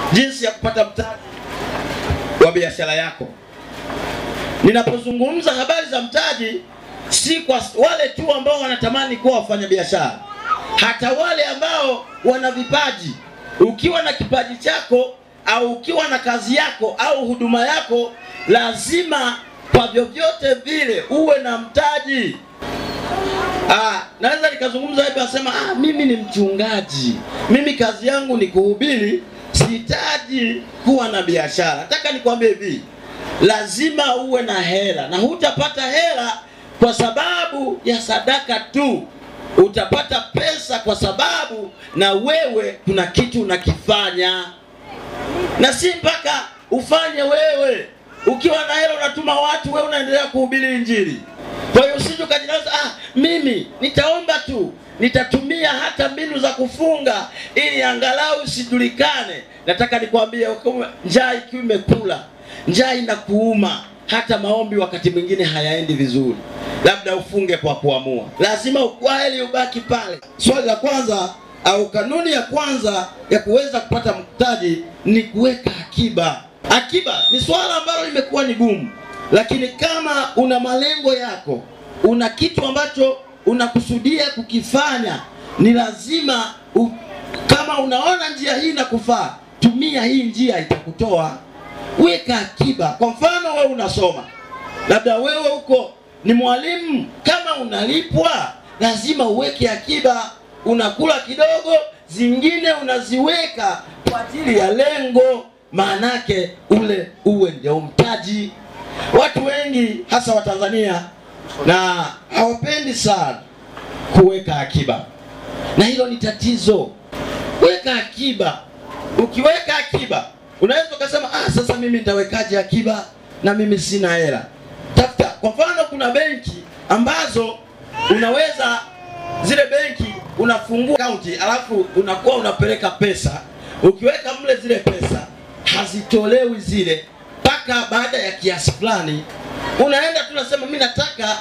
jinsi ya kupata mtaji wa biashara yako. Ninapozungumza habari za mtaji, si kwa wale tu ambao wanatamani kuwa wafanyabiashara, hata wale ambao wana vipaji. Ukiwa na kipaji chako au ukiwa na kazi yako au huduma yako, lazima kwa vyovyote vile uwe na mtaji. Ah, naweza nikazungumza hivi nasema, ah, mimi ni mchungaji, mimi kazi yangu ni kuhubiri, sihitaji kuwa na biashara. Nataka nikwambie hivi, lazima uwe na hela, na hutapata hela kwa sababu ya sadaka tu. Utapata pesa kwa sababu na wewe kuna kitu unakifanya, na si mpaka ufanye wewe. Ukiwa na hela unatuma watu, wewe unaendelea kuhubiri Injili. Kwa hiyo usije ukajilaza, ah, mimi nitaomba tu, nitatumia hata mbinu za kufunga ili angalau usijulikane. Nataka nikwambie, njaa ikiwa imekula, njaa inakuuma, hata maombi wakati mwingine hayaendi vizuri, labda ufunge kwa kuamua, lazima ukweli ubaki pale. Swali la kwanza au kanuni ya kwanza ya kuweza kupata mtaji ni kuweka akiba. Akiba ni swala ambalo limekuwa ni gumu lakini kama una malengo yako, una kitu ambacho unakusudia kukifanya, ni lazima u, kama unaona njia hii inakufaa, tumia hii njia, itakutoa. Weka akiba. Kwa mfano, wewe unasoma, labda wewe huko ni mwalimu, kama unalipwa, lazima uweke akiba. Unakula kidogo, zingine unaziweka kwa ajili ya lengo, maanake ule uwe ndio mtaji. Watu wengi hasa Watanzania na hawapendi sana kuweka akiba, na hilo ni tatizo. Weka akiba. Ukiweka akiba, unaweza ukasema ah, sasa mimi nitawekaje akiba na mimi sina hela. Tafuta kwa mfano, kuna benki ambazo unaweza zile benki unafungua akaunti, alafu unakuwa unapeleka pesa. Ukiweka mle zile pesa hazitolewi zile mpaka baada ya kiasi fulani, unaenda tu unasema mimi nataka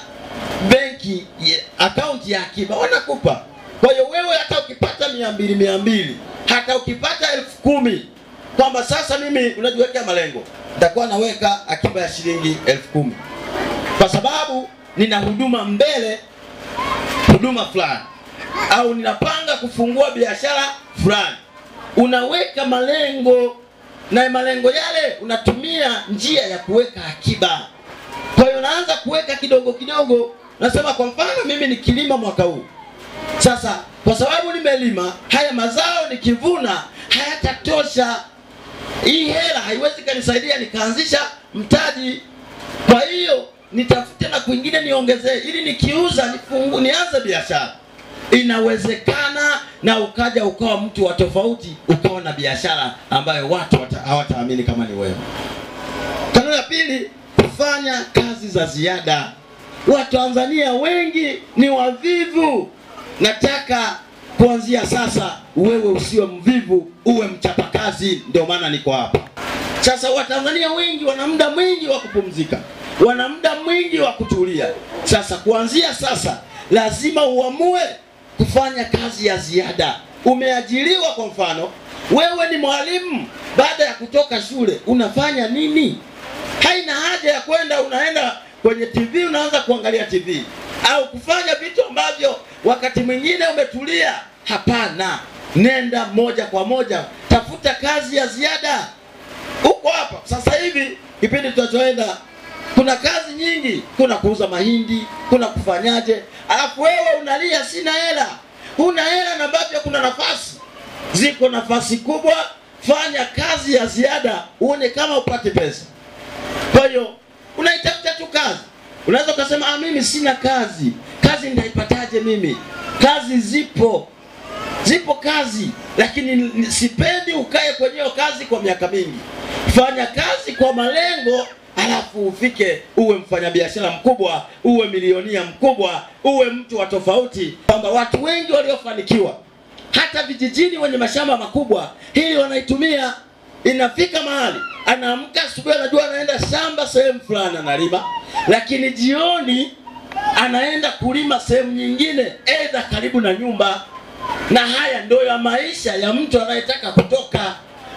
benki akaunti ya akiba, wanakupa. Kwa hiyo wewe hata ukipata mia mbili mia mbili hata ukipata elfu kumi kwamba sasa mimi unajiwekea malengo, nitakuwa naweka akiba ya shilingi elfu kumi kwa sababu nina huduma mbele, huduma fulani, au ninapanga kufungua biashara fulani. Unaweka malengo na malengo yale unatumia njia ya kuweka akiba. Kwa hiyo unaanza kuweka kidogo kidogo. Nasema kwa mfano, mimi nikilima mwaka huu sasa, kwa sababu nimelima haya mazao, nikivuna hayatatosha, hii hela haiwezi kanisaidia nikaanzisha mtaji. Kwa hiyo nitafute na kwingine niongezee, ili nikiuza nifungu, nianze biashara. Inawezekana na ukaja ukawa mtu wa tofauti, ukawa na biashara ambayo watu hawataamini kama ni wewe. Kanuni ya pili, kufanya kazi za ziada. Watanzania wengi ni wavivu. Nataka kuanzia sasa wewe usiwe mvivu, uwe mchapakazi. Ndio maana niko hapa sasa. Watanzania wengi wana muda mwingi wa kupumzika, wana muda mwingi wa kutulia. Sasa kuanzia sasa lazima uamue kufanya kazi ya ziada. Umeajiriwa kwa mfano, wewe ni mwalimu, baada ya kutoka shule unafanya nini? Haina haja ya kwenda unaenda kwenye TV unaanza kuangalia TV au kufanya vitu ambavyo wakati mwingine umetulia. Hapana, nenda moja kwa moja, tafuta kazi ya ziada. Uko hapa sasa hivi, kipindi tunachoenda kuna kazi nyingi, kuna kuuza mahindi, kuna kufanyaje, alafu wewe unalia sina hela. Huna hela na bado kuna nafasi, ziko nafasi kubwa. Fanya kazi ya ziada uone kama upate pesa. Kwa hiyo unaitafuta tu kazi. Unaweza ukasema ah, mimi sina kazi. Kazi nitaipataje mimi? Kazi zipo, zipo kazi, lakini sipendi ukae kwenye hiyo kazi kwa miaka mingi. Fanya kazi kwa malengo alafu ufike uwe mfanyabiashara mkubwa, uwe milionia mkubwa, uwe mtu wa tofauti, kwamba watu wengi waliofanikiwa hata vijijini wenye mashamba makubwa, hii wanaitumia. Inafika mahali anaamka asubuhi, anajua anaenda shamba sehemu fulani analima, lakini jioni anaenda kulima sehemu nyingine, aidha karibu na nyumba. Na haya ndio ya maisha ya mtu anayetaka kutoka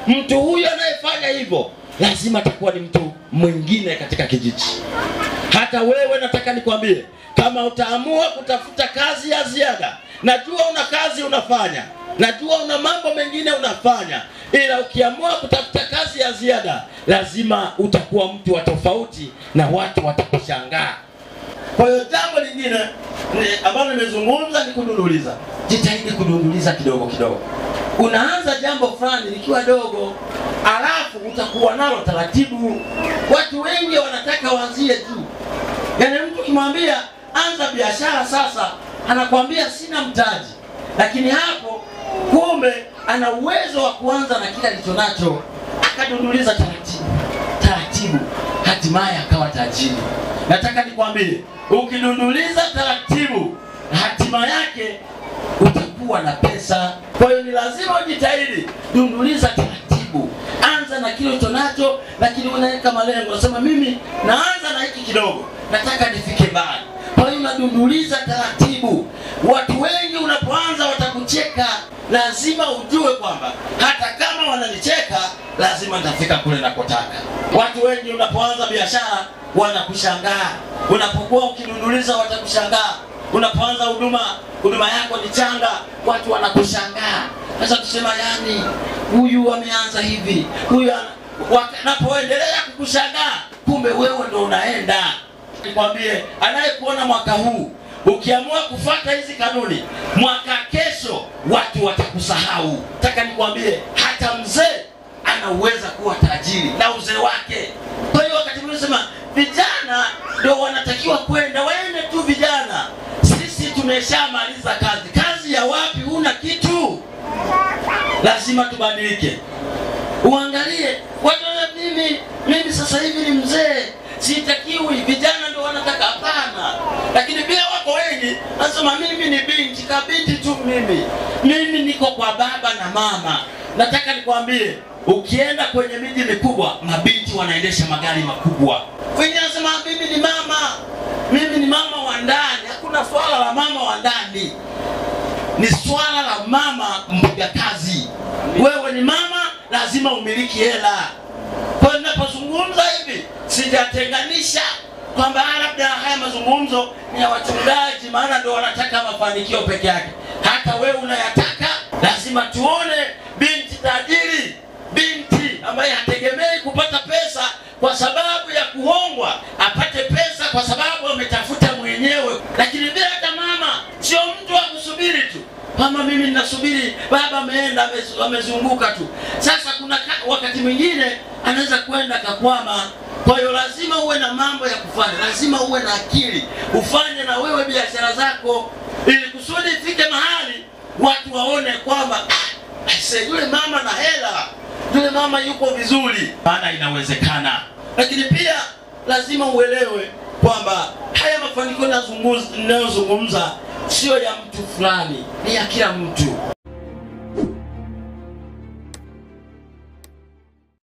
mtu huyo anayefanya hivyo lazima atakuwa ni mtu mwingine katika kijiji. Hata wewe nataka nikwambie, kama utaamua kutafuta kazi ya ziada, najua una kazi unafanya, najua una mambo mengine unafanya, ila ukiamua kutafuta kazi ya ziada, lazima utakuwa mtu wa tofauti na watu watakushangaa. Kwa hiyo jambo lingine ni- ambalo nimezungumza ni kudunduliza. Jitahidi kudunduliza kidogo kidogo. Unaanza jambo fulani likiwa dogo, alafu utakuwa nalo taratibu. Watu wengi wanataka waanzie tu, yaani mtu ukimwambia anza biashara sasa, anakwambia sina mtaji, lakini hapo kumbe ana uwezo wa kuanza na kile alicho nacho, akadunduliza taratibu taratibu, hatimaye akawa tajiri. Nataka nikwambie, ukidunduliza taratibu, hatima yake utakuwa na pesa. Kwa hiyo ni lazima ujitahidi, dunduliza taratibu, anza na kile ulicho nacho, lakini unaweka malengo, unasema mimi naanza na hiki kidogo, nataka nifike mbali. Kwa hiyo unadunduliza taratibu. Watu wengi unapoanza watakucheka, lazima ujue kwamba hata kama wananicheka, lazima nitafika kule nakotaka. Watu wengi unapoanza biashara wanakushangaa, unapokuwa ukidunduliza watakushangaa unapoanza huduma huduma yako ni changa, watu wanakushangaa. Sasa kusema yani, huyu ameanza hivi, huyu ana- wanapoendelea kukushangaa, kumbe wewe ndo unaenda. Nikwambie, anayekuona mwaka huu ukiamua kufuata hizi kanuni, mwaka kesho watu watakusahau. Nataka nikwambie, hata mzee anaweza kuwa tajiri na uzee wake. Kwa hiyo wakati mwingine sema vijana ndio wanatakiwa kwenda, waende tu vijana. Sisi tumeshamaliza kazi. Kazi ya wapi? Huna kitu. Lazima tubadilike. Uangalie watu wana- mimi mimi sasa hivi ni mzee, sitakiwi. Vijana ndio wanataka, hapana. Lakini pia wako wengi nasema mimi ni binti, kabinti tu mimi, mimi niko kwa baba na mama. Nataka nikwambie, ukienda kwenye miji mikubwa, mabinti wanaendesha magari makubwa. Wengine wanasema mimi ni mama, mimi ni mama wa ndani. Hakuna swala la mama wa ndani ni swala la mama mpiga kazi. Wewe ni mama, lazima umiliki hela. Kwa hiyo ninapozungumza hivi, sijatenganisha kwamba ah, labda haya mazungumzo ni ya wachungaji, maana ndio wanataka mafanikio peke yake. Hata wewe unayataka. Lazima tuone binti tajiri, binti ambaye hategemei kupata pesa kwa sababu ya kuhongwa, apate pesa kwa sababu ametafuta mwenyewe. Lakini bila hata mama, sio mtu wa kusubiri tu mama, mimi ninasubiri baba ameenda ame- amezunguka tu. Sasa kuna ka- wakati mwingine anaweza kwenda kakwama. Kwa hiyo lazima uwe na mambo ya kufanya, lazima uwe na akili, ufanye na wewe biashara zako, ili kusudi ifike mahali watu waone kwamba "Ah, aise, yule mama na hela, yule mama yuko vizuri, maana inawezekana. Lakini pia lazima uelewe kwamba haya mafanikio ninazungumza- ninayozungumza sio ya mtu fulani, ni ya kila mtu.